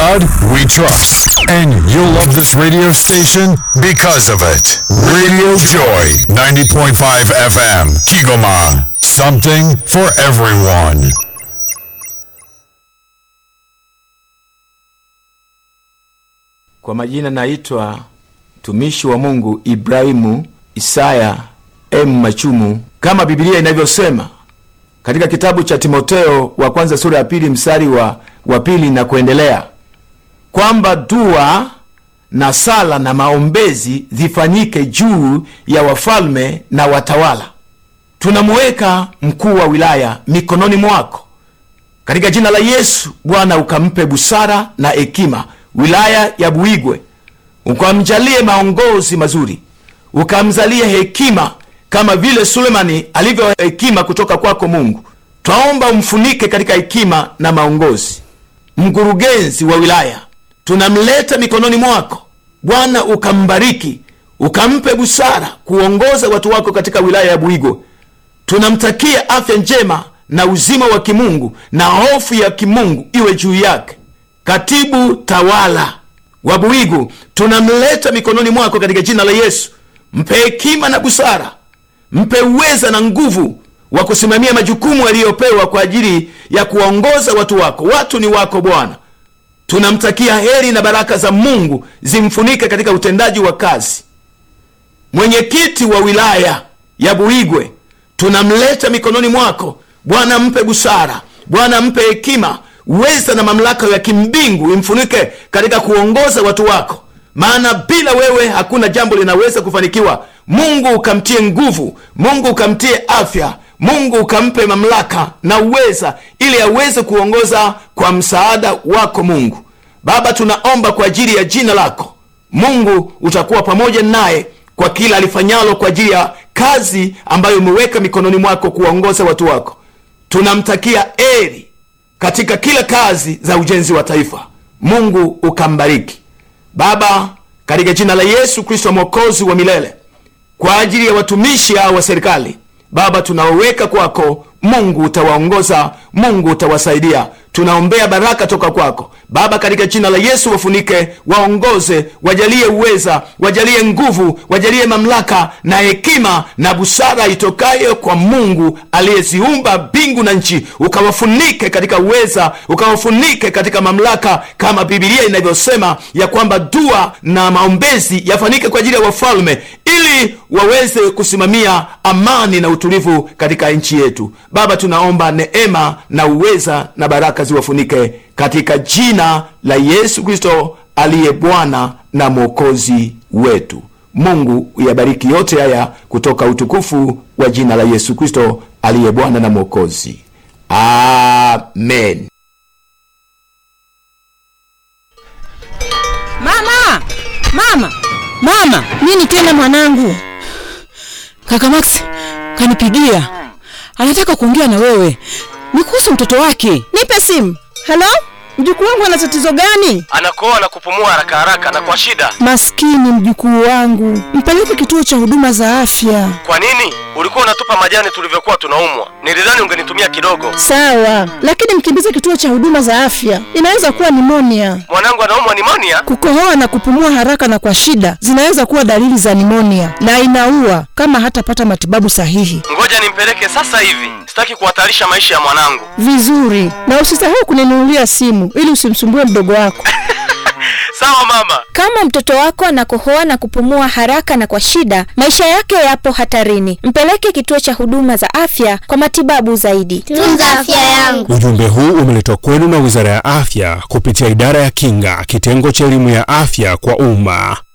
God we trust. And you'll love this radio station because of it. Radio Joy, 90.5 FM, Kigoma. Something for everyone. Kwa majina naitwa mtumishi wa Mungu Ibrahimu Isaya M Machumu, kama Biblia inavyosema katika kitabu cha Timoteo wa kwanza sura ya pili mstari wa, wa pili na kuendelea kwamba dua na sala na maombezi zifanyike juu ya wafalme na watawala. Tunamuweka mkuu wa wilaya mikononi mwako katika jina la Yesu. Bwana ukampe busara na hekima wilaya ya Buigwe, ukamjalie maongozi mazuri, ukamzalie hekima kama vile Sulemani alivyo hekima kutoka kwako Mungu. Twaomba umfunike katika hekima na maongozi. Mkurugenzi wa wilaya tunamleta mikononi mwako Bwana, ukambariki ukampe busara kuongoza watu wako katika wilaya ya Buigwe. Tunamtakia afya njema na uzima wa kimungu na hofu ya kimungu iwe juu yake. Katibu tawala wa Buigu tunamleta mikononi mwako katika jina la Yesu. Mpe hekima na busara, mpe uweza na nguvu wa kusimamia majukumu aliyopewa kwa ajili ya kuwaongoza watu wako. Watu ni wako Bwana. Tunamtakia heri na baraka za Mungu zimfunike katika utendaji wa kazi. Mwenyekiti wa wilaya ya Buigwe tunamleta mikononi mwako Bwana, mpe busara Bwana, mpe hekima uweza na mamlaka ya kimbingu imfunike katika kuongoza watu wako, maana bila wewe hakuna jambo linaweza kufanikiwa. Mungu ukamtie nguvu, Mungu ukamtie afya, Mungu ukampe mamlaka na uweza, ili aweze kuongoza kwa msaada wako. Mungu Baba, tunaomba kwa ajili ya jina lako Mungu, utakuwa pamoja naye kwa kila alifanyalo kwa ajili ya kazi ambayo umeweka mikononi mwako kuwaongoza watu wako. Tunamtakia eri katika kila kazi za ujenzi wa taifa. Mungu ukambariki Baba, katika jina la Yesu Kristo mwokozi wa milele, kwa ajili ya watumishi hao wa serikali Baba, tunaoweka kwako Mungu utawaongoza, Mungu utawasaidia. Tunaombea baraka toka kwako Baba, katika jina la Yesu, wafunike, waongoze, wajalie uweza, wajalie nguvu, wajalie mamlaka na hekima na busara itokayo kwa Mungu aliyeziumba mbingu na nchi. Ukawafunike katika uweza, ukawafunike katika mamlaka, kama Biblia inavyosema ya kwamba dua na maombezi yafanyike kwa ajili ya wafalme, ili waweze kusimamia amani na utulivu katika nchi yetu. Baba, tunaomba neema na uweza na baraka ziwafunike katika jina la Yesu Kristo aliye Bwana na Mwokozi wetu. Mungu uyabariki yote haya kutoka utukufu wa jina la Yesu Kristo aliye Bwana na Mwokozi. Amen. Mama, mama, mama! Nini tena mwanangu? Kaka Max kanipigia, anataka kuongea na wewe, ni kuhusu mtoto wake. Nipe simu. Halo, mjukuu wangu ana tatizo gani? anakoa na kupumua haraka haraka na kwa shida. Maskini mjukuu wangu, mpeleke kituo cha huduma za afya. Kwa nini ulikuwa unatupa majani tulivyokuwa tunaumwa? Nilidhani ungenitumia kidogo. Sawa, lakini mkimbize kituo cha huduma za afya, inaweza kuwa nimonia. Mwanangu anaumwa nimonia. Kukohoa na kupumua haraka na kwa shida zinaweza kuwa dalili za nimonia na inaua kama hatapata matibabu sahihi. Ngoja nimpeleke sasa hivi, sitaki kuhatarisha maisha ya mwanangu. Vizuri, na usisahau kuninunulia simu ili usimsumbue mdogo wako. Sawa mama. Kama mtoto wako anakohoa na kupumua haraka na kwa shida, maisha yake yapo hatarini. Mpeleke kituo cha huduma za afya kwa matibabu zaidi. Tunza afya yangu. Ujumbe huu umeletwa kwenu na Wizara ya Afya kupitia Idara ya Kinga, kitengo cha elimu ya afya kwa umma.